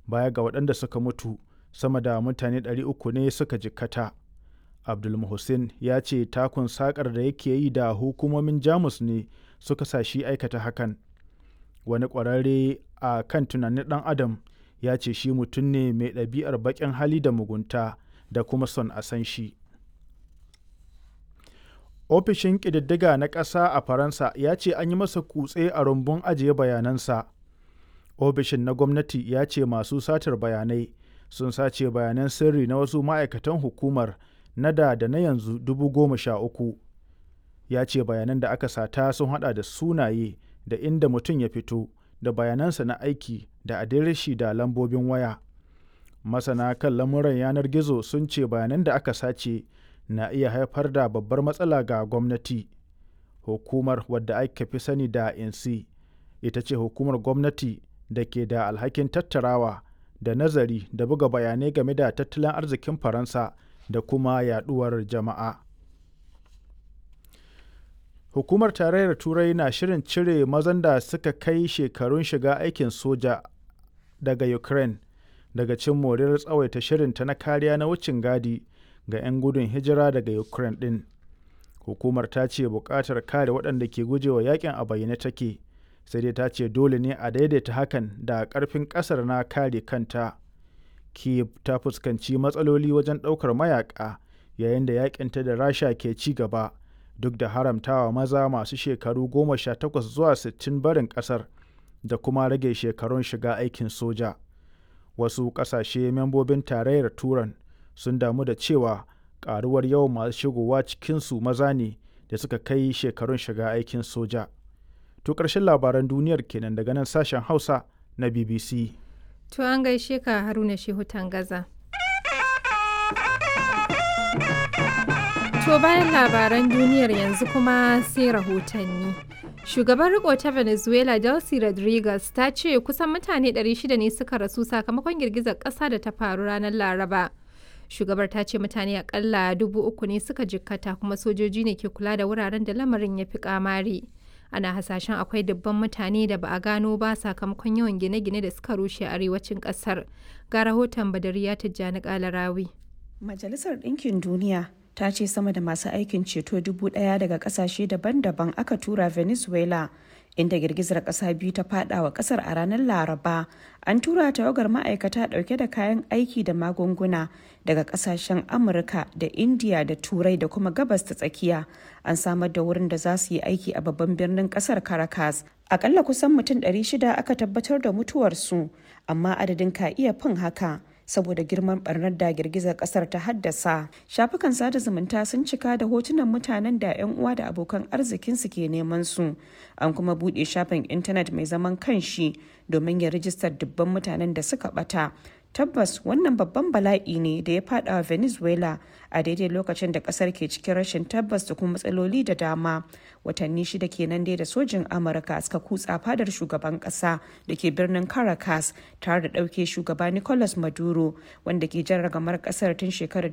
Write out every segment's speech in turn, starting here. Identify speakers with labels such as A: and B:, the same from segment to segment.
A: baya ga waɗanda suka mutu sama da mutane 300 ne suka jikkata abdul muhsin ya ce takun sakar da yake yi da hukumomin jamus ne suka sa shi aikata hakan wani ƙwararre a kan tunanin ɗan adam ya ce shi mutum ne mai ɗabi'ar baƙin hali da mugunta da kuma son a san shi ofishin ƙididdiga na ƙasa a faransa ya ce an yi masa kutse a rumbun ajiye bayanansa ofishin na gwamnati ya ce masu satar bayanai sun sace bayanan sirri na wasu ma'aikatan hukumar na da da na yanzu dubu goma sha uku ya ce bayanan da aka sata sun hada da sunaye da inda mutum ya fito da bayanansa na aiki da adireshi da lambobin waya masana kan lamuran yanar gizo sun ce bayanan da aka sace na iya haifar da babbar matsala ga gwamnati hukumar wadda aka fi sani da insi ita ce hukumar gwamnati da ke da alhakin tattarawa da nazari da buga bayanai game da tattalin arzikin faransa da kuma yaduwar jama'a hukumar tarayyar turai na shirin cire mazan da suka kai shekarun shiga aikin soja daga ukraine daga cin moriyar tsawaita shirinta na kariya na wucin gadi ga 'yan gudun hijira daga ukraine din hukumar ta ce buƙatar kare waɗanda ke gujewa yakin a bayyane take sai dai ta ce dole ne a daidaita hakan da ƙarfin ƙasar na kare kanta kiev ta fuskanci matsaloli wajen ɗaukar mayaƙa yayin da yakinta da rasha ke ci gaba duk da haramtawa maza masu shekaru goma sha takwas zuwa sittin barin ƙasar da kuma rage shekarun shiga aikin soja wasu ƙasashe membobin tarayyar turan sun damu da cewa ƙaruwar yawan masu shigowa cikinsu maza ne da suka kai shekarun shiga aikin soja to ƙarshen labaran duniyar kenan daga nan sashen hausa na bbc
B: To an gaishe ka Haruna Shehu Tangaza. To bayan labaran duniyar yanzu kuma sai rahotanni. Shugaban riko ta Venezuela Delcy Rodriguez ta ce kusan mutane 600 ne suka rasu sakamakon girgizar ƙasa da ta faru ranar Laraba. Shugabar ta ce mutane akalla dubu uku ne suka jikkata kuma sojoji ne ke kula da wuraren da lamarin ya fi kamari. ana hasashen akwai dubban mutane da ba a gano ba sakamakon yawan gine-gine da suka rushe a arewacin kasar ga rahoton badariya tijjani kalarawi
C: majalisar ɗinkin duniya ta ce sama da masu aikin ceto dubu ɗaya daga ƙasashe daban-daban aka tura venezuela inda girgizar ƙasa biyu ta fada wa ƙasar a ranar laraba an tura tawagar ma'aikata ɗauke da kayan aiki da magunguna daga ƙasashen amurka da indiya da turai da kuma gabas ta tsakiya an samar da wurin da za su yi aiki a babban birnin ƙasar caracas akalla kusan mutum 600 aka tabbatar da mutuwarsu amma adadin ka iya fin haka saboda girman barnar da girgizar kasar ta haddasa shafukan sada zumunta sun cika da hotunan mutanen da 'yan uwa da abokan arzikinsu ke neman su an kuma buɗe shafin intanet mai zaman kanshi domin ya rijistar dubban mutanen da suka bata tabbas wannan babban bala'i ne da ya fada wa venezuela a daidai lokacin da kasar ke cikin rashin tabbas da kuma matsaloli da dama watanni shida kenan dai da sojin amurka suka kutsa fadar shugaban kasa da ke birnin caracas tare da ɗauke shugaba nicolas maduro wanda ke jan ragamar kasar tun shekarar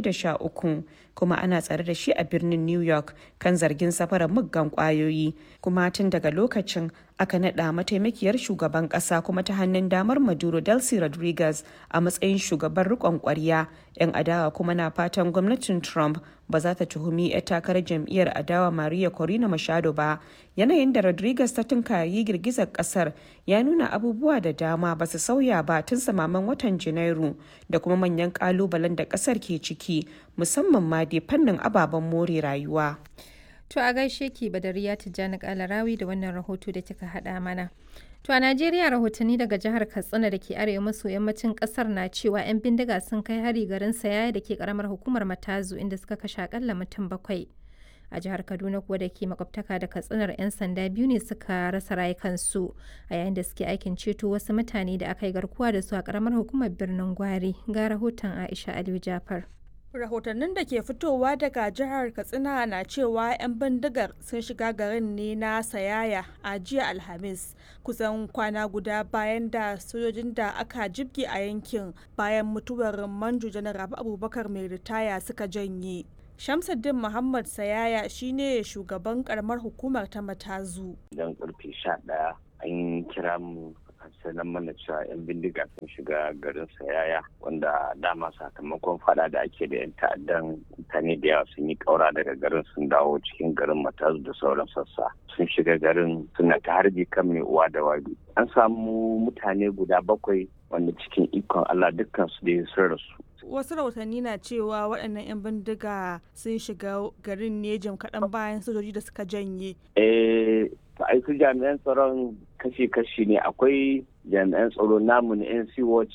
C: 2013 kuma ana tsare da shi a birnin new york kan zargin safarar muggan kwayoyi kuma tun daga lokacin aka naɗa mataimakiyar shugaban ƙasa kuma ta hannun damar maduro delcy rodriguez a matsayin shugaban riƙon ƙwarya 'yan adawa kuma na fatan gwamnatin trump ba za ta tuhumi 'yar takarar jam'iyyar adawa maria corina machado ba yanayin da rodriguez ta tunkari girgizar kasar ya nuna abubuwa da dama ba su sauya ba tun samaman watan janairu da kuma manyan kalubalen da kasar ke ciki musamman ma dai fannin ababen more rayuwa
B: To a gaishe ki Badariya Tijjani Kalarawi da wannan rahoto da kika haɗa mana. To a Najeriya rahotanni daga jihar Katsina da ke arewa maso yammacin ƙasar na cewa 'yan bindiga sun kai hari garin Sayaya da ke karamar hukumar Matazu inda suka kashe akalla mutum bakwai. A jihar Kaduna kuwa da ke makwabtaka da Katsinar 'yan sanda biyu ne suka rasa rayukansu a yayin da suke aikin ceto wasu mutane da aka yi garkuwa da su a karamar hukumar birnin Gwari. Ga rahoton Aisha Aliyu Jafar.
D: rahotannin da ke fitowa daga jihar katsina na cewa 'yan bindigar sun shiga garin ne na sayaya a jiya alhamis kusan kwana guda bayan da sojojin da aka jibge a yankin bayan mutuwar manjo janar abubakar mai ritaya suka janye shamsuddin muhammad sayaya shine shugaban karamar hukumar ta matazu
E: idan karfe sha ɗaya an kira mu sanar mana cewa 'yan bindiga sun shiga garin sayaya wanda dama sakamakon fada da ake da 'yan ta'addan mutane da yawa sun yi kaura daga garin sun dawo cikin garin matazu da sauran sassa sun shiga garin suna ta harbi kan mai uwa da wabi an samu mutane guda bakwai wanda cikin ikon allah dukkan su da sun rasu
D: wasu rahotanni na cewa waɗannan 'yan bindiga sun shiga garin ne jim kaɗan bayan sojoji da suka janye.
E: Eh, ai su jami'an tsaron kashi-kashi ne akwai jami'an tsaro namu na NC Watch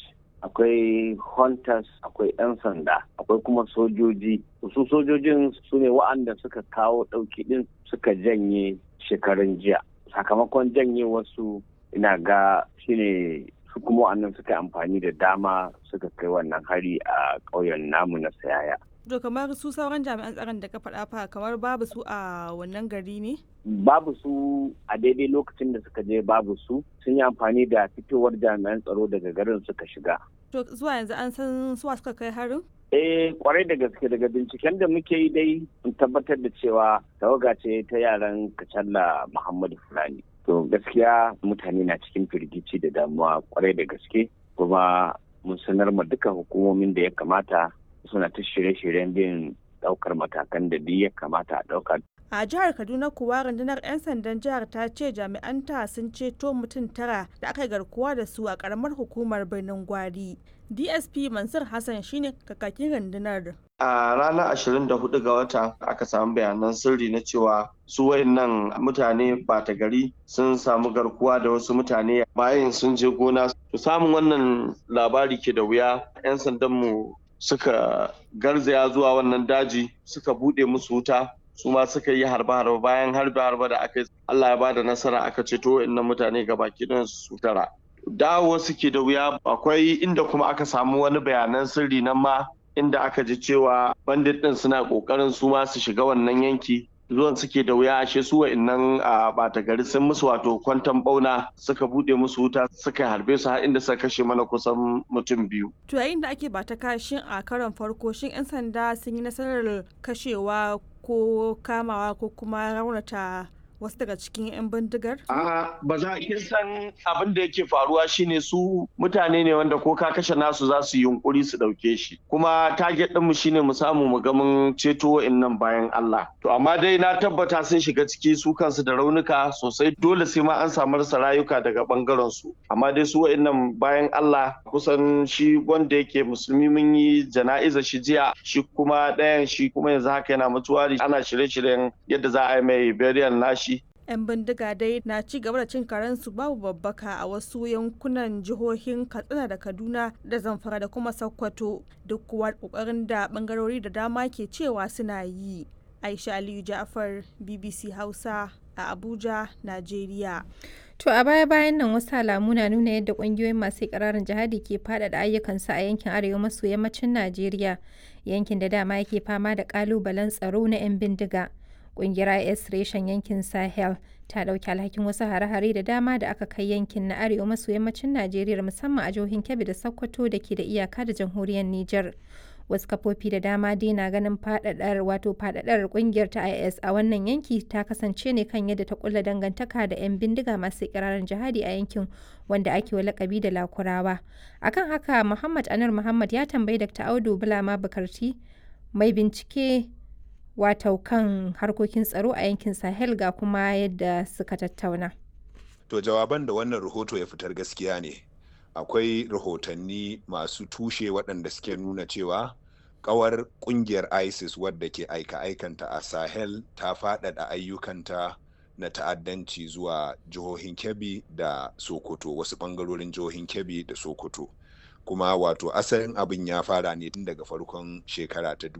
E: akwai hunters akwai 'yan sanda akwai kuma sojoji su sojojin su ne wa'anda suka kawo ɗauki ɗin suka janye shekarun jiya sakamakon janye wasu ina ga shine su kuma wa'annan suka yi amfani da dama suka kai wannan hari a ƙauyen namu na sayaya
D: To kamar su sauran jami'an tsaron da ka faɗa fa kamar babu su a wannan gari ne?
E: Babu su a daidai lokacin da suka je babu su sun yi amfani da fitowar jami'an tsaro daga garin suka shiga.
D: To zuwa yanzu an san suwa suka kai harin?
E: Eh kwarai da gaske daga binciken da muke yi dai mun tabbatar da cewa tawaga ce ta yaran Kacalla Muhammadu Fulani. To gaskiya mutane na cikin firgici da damuwa kwarai da gaske kuma mun sanar ma duka hukumomin da ya kamata suna ta shirye-shiryen bin daukar matakan da duk ya kamata a dauka.
D: A jihar Kaduna kuwa rundunar 'yan sandan jihar ta ce jami'anta sun ceto mutum tara da aka garkuwa da su a karamar hukumar birnin Gwari. DSP Mansur Hassan shine kakakin rundunar.
F: A ranar 24 ga wata aka samu bayanan sirri na cewa su wayannan mutane bata gari sun samu garkuwa da wasu mutane bayan sun je gona. To samun wannan labari ke da wuya 'yan sandanmu suka garzaya zuwa wannan daji suka bude musu wuta su ma suka yi harba-harba bayan harba-harba da aka yi Allah ya bada nasara aka ceto innan mutane ga baki don su tara dawo suke da wuya akwai inda kuma aka samu wani bayanan sirri nan ma inda aka ji cewa bandit din suna kokarin su ma su shiga wannan yanki zuwan suke da wuya ashe su wa'annan a bata gari sun musu wato kwantan bauna suka bude musu wuta suka harbe su har inda suka kashe mana kusan mutum biyu.
D: To yayin da ake bata kashin a karon farko shin 'yan sanda sun yi nasarar kashewa ko kamawa ko kuma raunata wasu daga cikin 'yan bindigar?
F: A ba za a san abin da yake faruwa shine su mutane ne wanda ko ka kashe nasu za su yunkuri su ɗauke shi. Kuma target ɗinmu shine mu samu mu ga mun ceto wa'innan bayan Allah. To amma dai na tabbata sun shiga ciki su kansu da raunuka sosai dole sai ma an samu rasa rayuka daga bangaren su. Amma dai su wa'innan bayan Allah kusan shi wanda yake musulmi mun yi jana'iza shi jiya shi kuma ɗayan shi kuma yanzu haka yana mutuwari ana shirye-shiryen yadda za a yi mai burial nashi
D: 'yan bindiga dai na ci gaba da cin karensu babu babbaka a wasu yankunan jihohin katsina da kaduna da zamfara da kuma sokoto duk kuwa kokarin da bangarori da dama ke cewa suna yi aisha aliyu ja'far bbc hausa a abuja najeriya
B: To a baya-bayan nan wasu alamu na nuna yadda kungiyoyin masu ikirarin jihadi ke faɗaɗa ayyukansu a yankin arewa maso yammacin Najeriya, yankin da dama yake fama da ƙalubalen tsaro na 'yan bindiga. Ƙungiyar IS reshen yankin Sahel ta ɗauki alhakin wasu hare-hare da dama da aka kai yankin na arewa maso yammacin Najeriya musamman a jihohin Kebbi da Sokoto da ke da iyaka da jamhuriyar Nijar. Wasu kafofi da dama dai na ganin faɗaɗar wato faɗaɗar ƙungiyar ta IS a wannan yanki ta kasance ne kan yadda ta kulla dangantaka da 'yan bindiga masu ikirarin jihadi a yankin wanda ake wa lakabi da Lakurawa. Akan haka Muhammad Anar Muhammad ya tambayi Dr. Audu Bulama Bukarti mai bincike wato kan harkokin tsaro a yankin sahel ga kuma yadda suka tattauna
G: to jawaban da wannan rahoto ya fitar gaskiya ne akwai rahotanni masu tushe waɗanda suke nuna cewa kawar kungiyar isis wadda ke aika-aikanta a sahel ta faɗaɗa ayyukanta na ta'addanci zuwa jihohin kebbi da sokoto wasu ɓangarorin jihohin kebbi da sokoto kuma wato asalin abin ya fara ne tun daga farkon shekara ta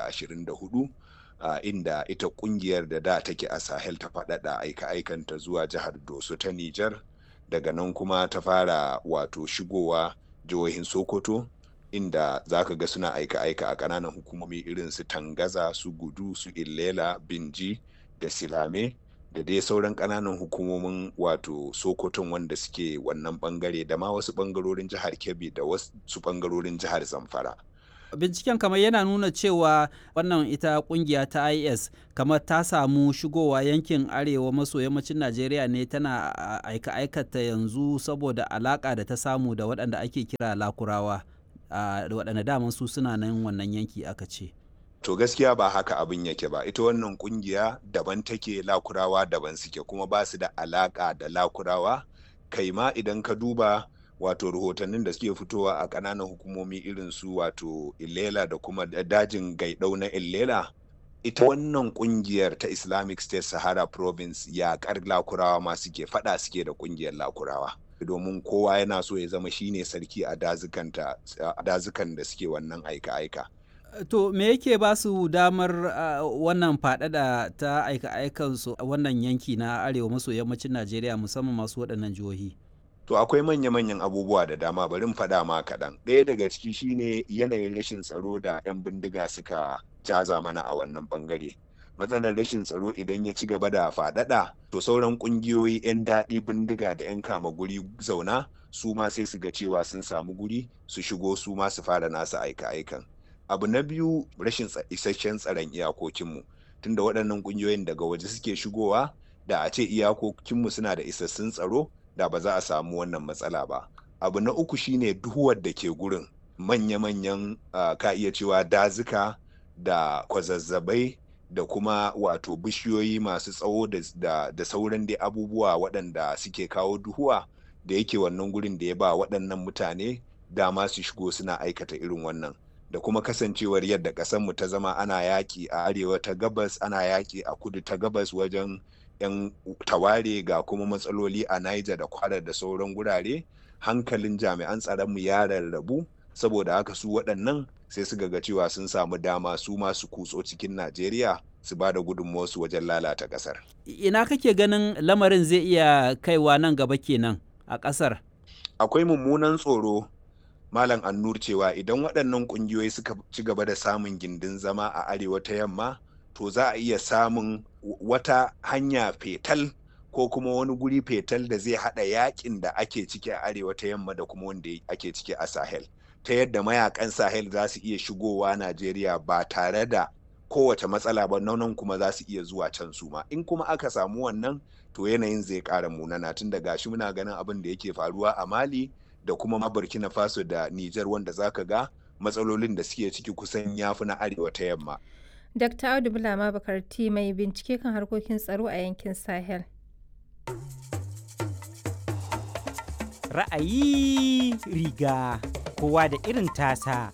G: 2024 uh, inda ita kungiyar da da take a sahel ta faɗaɗa aika-aikanta zuwa jihar doso ta nijar daga nan kuma ta fara wato shigowa jihohin sokoto inda za ka ga suna aika-aika a ƙananan hukumomi irin su tangaza su gudu su illela binji da silame da dai sauran ƙananan hukumomin wato sokoton wanda suke wannan bangare da ma wasu bangarorin jihar kebbi da wasu bangarorin jihar zamfara
H: binciken kamar yana nuna cewa wannan ita kungiya ta is kamar ta samu shigowa yankin arewa maso yammacin najeriya ne tana aika aikata yanzu saboda alaka da ta samu da waɗanda ake kira lakurawa da waɗanda daman su suna nan wannan yanki aka ce
G: to gaskiya ba haka abin yake ba ita wannan kungiya daban take lakurawa daban suke kuma ba su da alaka da lakurawa kai ma idan ka duba wato rahotannin da suke fitowa a ƙananan hukumomi irin su wato illela da kuma dajin gaidau na illela ita wannan kungiyar ta islamic state sahara province yaƙar lakurawa ma suke fada suke da kungiyar lakurawa domin kowa yana so ya zama shine sarki a dazukan da suke wannan aika-aika
H: to me yake ba su damar uh, wannan faɗaɗa ta aika-aikansu a wannan yanki na arewa maso yammacin najeriya musamman masu waɗannan jihohi
G: To akwai manya-manyan abubuwa da dama bari in faɗa ma kaɗan. Ɗaya daga ciki shine yanayin rashin tsaro da 'yan bindiga suka jaza mana a wannan ɓangare. Matsalar rashin tsaro idan ya ci gaba da faɗaɗa, to sauran ƙungiyoyi 'yan daɗi bindiga da 'yan kama guri zauna su ma sai su ga cewa sun samu guri su shigo su ma su fara nasu aika-aikan. Abu na biyu rashin isasshen tsaron iyakokinmu. Tunda waɗannan ƙungiyoyin daga waje suke shigowa da a ce iyakokinmu suna da isassun tsaro da ba za a samu wannan matsala ba abu na uku shine duhuwar da ke gurin manya-manyan uh, ka iya cewa dazuka da kwazazzabai da kuma wato bishiyoyi masu tsawo da, da, da sauran dai abubuwa waɗanda suke kawo duhuwa da yake wannan gurin da ya ba waɗannan mutane dama su shigo suna aikata irin wannan da kuma kasancewar yadda ƙasarmu ta zama ana yaƙi a arewa ta gabas ana yaƙi a kudu ta gabas wajen 'yan taware ga kuma matsaloli a Niger da kwara da sauran gurare hankalin jami'an tsaronmu ya rarrabu saboda haka su waɗannan sai su ga cewa sun samu dama su masu kutso cikin Najeriya su ba da gudunmuwarsu wajen lalata ƙasar.
H: Ina kake ganin lamarin zai iya kaiwa nan gaba kenan a ƙasar?
G: Akwai mummunan tsoro Malam Annur cewa idan waɗannan ƙungiyoyi suka ci gaba da samun gindin zama a arewa ta yamma to za a iya samun wata hanya fetal ko kuma wani guri fetal da zai hada yakin da ake ciki a arewa ta yamma da kuma wanda ake ciki a sahel ta yadda mayakan sahel za su iya shigowa najeriya ba tare da kowace matsala ba nan kuma za su iya zuwa can su ma in kuma aka samu wannan to yanayin zai kara munana tun da gashi muna ganin abin da yake faruwa a mali da kuma ma burkina faso da niger wanda zaka ga matsalolin da suke ciki kusan yafi na arewa ta yamma
B: Dr. Audu Bulama Bakarti mai bincike kan harkokin tsaro a yankin Sahel.
I: Ra'ayi riga kowa da irin tasa.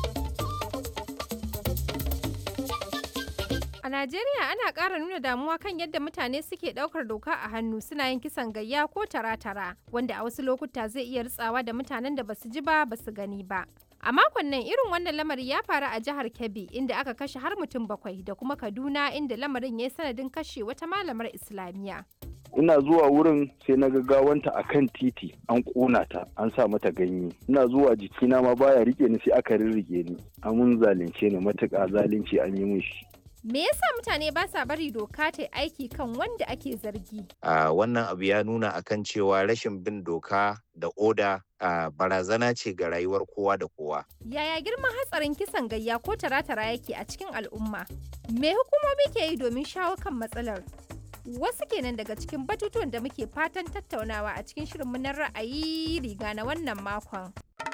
B: A Najeriya ana ƙara nuna damuwa kan yadda mutane suke ɗaukar doka a hannu suna yin kisan gayya ko tara-tara wanda a wasu lokuta zai iya ritsawa da mutanen da basu ji ba basu gani ba. A makon nan irin wannan lamari ya faru a jihar Kebbi inda aka kashe har mutum bakwai da kuma Kaduna inda lamarin ya yi sanadin kashe wata malamar Islamiyya.
J: ina zuwa wurin sai na gawanta a kan titi an ƙona ta an sa mata ganye ina zuwa jikina ma baya rike ni sai aka rirrike ni amun zalunce ni matuƙa zalunci an yi mun shi
B: Me yasa mutane ba sa bari doka ta aiki kan wanda ake zargi?
K: Uh, wannan abu ya nuna akan cewa rashin bin doka da oda uh, barazana ce ga rayuwar kowa da kowa.
B: Yaya girman hatsarin kisan gayya ko tara-tara yake a cikin al'umma? Me hukumomi ke yi domin shawo kan matsalar? Wasu kenan daga cikin batutuwan da muke fatan tattaunawa a cikin shirinmu na ra'ayi riga na wannan makon.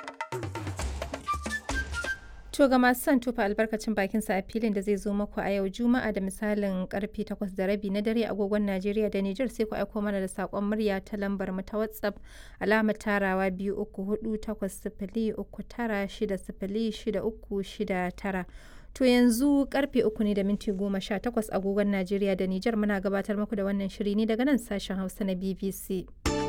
B: To ga masu son tufa albarkacin bakin sa a filin da zai zo muku a yau Juma'a da misalin karfe 8 da rabi na dare agogon Najeriya da Nijar sai ku aiko mana da sakon murya ta lambar mu ta WhatsApp alamar tarawa 2348069606369. To yanzu karfe uku ne da minti goma sha takwas agogon Najeriya da Nijar muna gabatar muku da wannan shiri ne daga nan sashen Hausa na BBC.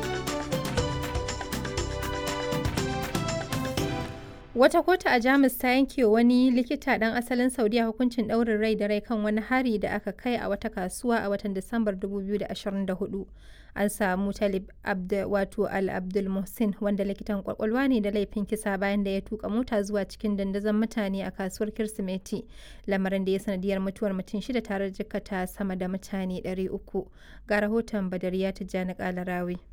B: Wata kotu a Jamus ta yanke wani likita ɗan asalin Saudiya hukuncin ɗaurin rai da rai kan wani hari da aka kai a wata kasuwa a watan Disambar 2024. An samu Talib Abd wato Al Abdul Muhsin wanda likitan kwakwalwa ne da laifin kisa bayan da ya tuka mota zuwa cikin dandazon mutane a kasuwar Kirsimeti, lamarin da ya sanadiyar mutuwar mutum shida tare da jikkata sama da mutane 300. Ga rahoton Badariya Tijjani Kalarawi.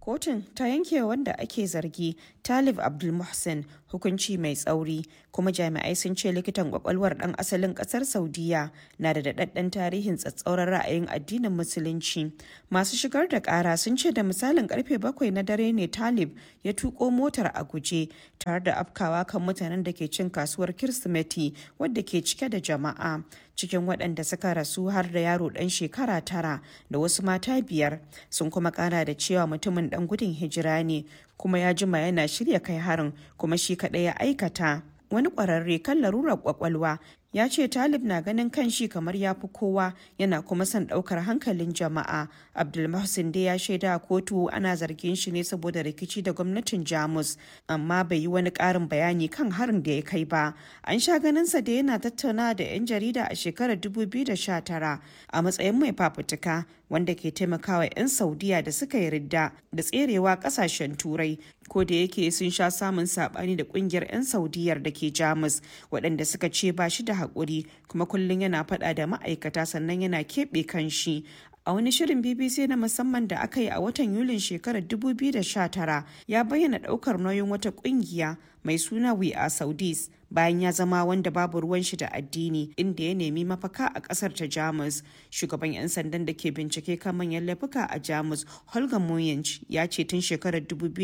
C: kotun ta yanke wanda ake zargi talib abdul muhsin hukunci mai tsauri kuma jami'ai sun ce likitan kwakwalwar dan asalin kasar saudiya na da daɗaɗɗen tarihin tsatsauran ra'ayin addinin musulunci masu shigar da ƙara sun ce da misalin karfe bakwai na dare ne talib ya tuko motar a guje tare da afkawa kan mutanen da ke cin kasuwar kirsimeti wadda ke cike da jama'a cikin waɗanda suka rasu har da yaro ɗan shekara tara da wasu mata biyar sun kuma ƙara da cewa mutumin ɗan gudun hijira ne kuma ya jima yana shirya kai harin kuma shi kaɗai ya aikata wani ƙwararre kan larurar ƙwaƙwalwa ya ce talib na ganin kan shi kamar ya fi kowa yana kuma son ɗaukar hankalin jama'a abdulmahsin dai ya shaida a kotu ana zargin shi ne saboda rikici da gwamnatin jamus amma bai yi wani ƙarin bayani kan harin da ya kai ba an sha ganinsa da yana tattauna da 'yan jarida a shekarar 2019 a matsayin mai fafutuka wanda ke taimakawa 'yan saudiya da suka yi ridda da tserewa kasashen turai ko da yake sun sha samun sabani da kungiyar 'yan saudiyar da ke jamus waɗanda suka ce ba shi da haƙuri kuma kullum yana faɗa da ma'aikata sannan yana keɓe kanshi a wani shirin bbc na musamman da aka yi a watan yulin shekarar 2019 ya bayyana ɗaukar nauyin wata ƙungiya mai suna we are saudis bayan ya zama wanda babu ruwan shi da addini inda ya nemi mafaka a kasar ta jamus shugaban 'yan sandan da ke bincike kan manyan laifuka a jamus holger moyench ya ce tun shekarar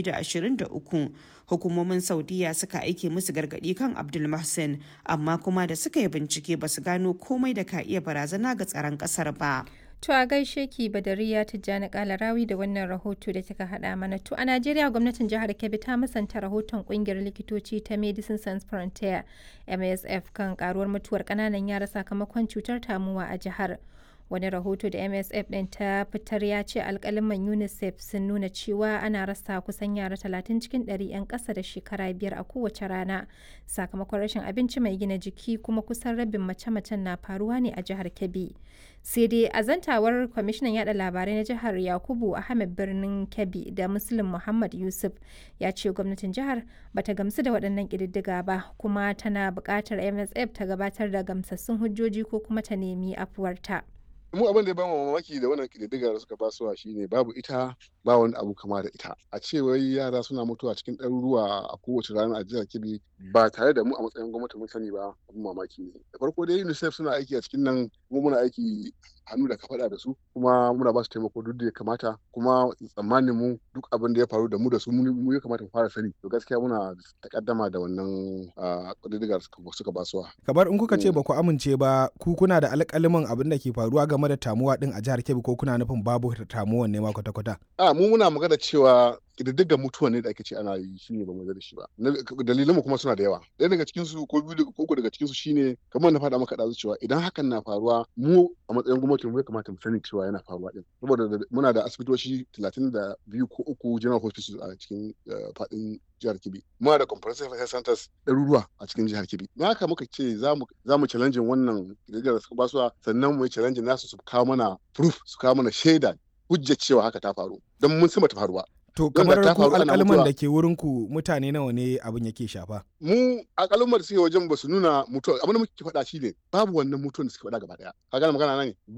C: 2023 hukumomin saudiya suka aike musu gargadi kan abdul mahsen amma kuma da suka yi bincike ba su gano komai da ka iya barazana ga tsaron kasar ba
B: To a gaishe ki Badariya Tijjani Kalarawi da wannan rahoto da kika haɗa mana. To a Najeriya gwamnatin jihar Kebbi ta musanta rahoton kungiyar likitoci ta Medicine Sans Frontier MSF kan karuwar mutuwar ƙananan yara sakamakon cutar tamuwa a jihar. Wani rahoto da MSF ɗin ta fitar ya ce alkaliman UNICEF sun nuna cewa ana rasa kusan yara 30 cikin 100 'yan ƙasa da shekara biyar a kowace rana sakamakon rashin abinci mai gina jiki kuma kusan rabin mace-macen na faruwa ne a jihar Kebbi. sai dai a zantawar kwamishinan yada labarai na jihar yakubu ahmed birnin kebbi da muslim muhammad yusuf ya ce gwamnatin jihar bata gamsu da waɗannan ƙididdiga ba kuma tana buƙatar msf ta gabatar da gamsassun hujjoji ko kuma ta nemi afuwarta.
L: mu abin da ya bamu mamaki da wannan kididdiga da suka basuwa shine babu ita ba wani abu kama da ita a ce wai yara suna mutuwa cikin ɗaruruwa a kowace rana a jihar kebbi ba tare da mu a matsayin gwamnati mun sani ba abin mamaki ne da farko dai unicef suna aiki a cikin nan kuma muna aiki hannu da kafaɗa da su kuma muna ba su taimako duk da ya kamata kuma tsammanin mu duk abin da ya faru da mu da su mu ya kamata mu fara sani to gaskiya muna takaddama da wannan kididdigar suka basuwa
M: kamar in kuka ce ba ku amince ba ku kuna da alƙaliman abin da ke faruwa game da tamuwa din a jihar Kebbi ko kuna nufin babu tamuwan ne ma kwata-kwata
L: a mu muna magana cewa ƙididdigar mutuwa ne da ake ce ana yi shine ba mu da shi ba dalilan mu kuma suna da yawa ɗaya daga cikin su ko biyu ko uku daga cikin su shine kamar na faɗa maka ɗazu cewa idan hakan na faruwa mu a matsayin gwamnati mu ya kamata mu sani cewa yana faruwa din saboda muna da asibitoci talatin da biyu ko uku general hospitals a cikin faɗin jihar Kebbi muna da comprehensive health centers ɗaruruwa a cikin jihar Kebbi na haka muka ce za mu za mu challenge wannan ƙididdigar da suka basuwa sannan mu yi challenge nasu su kawo mana proof su kawo mana shaida hujjar cewa haka ta faru don mun sama ta faruwa
M: To kamar ku alƙalman da ke wurin ku mutane nawa ne abin yake shafa?
L: Mu alƙalman da suke wajen ba su nuna mutuwa abin da muke faɗa shi ne babu wannan mutuwan da suke faɗa gaba ɗaya. Ka gane magana na ne?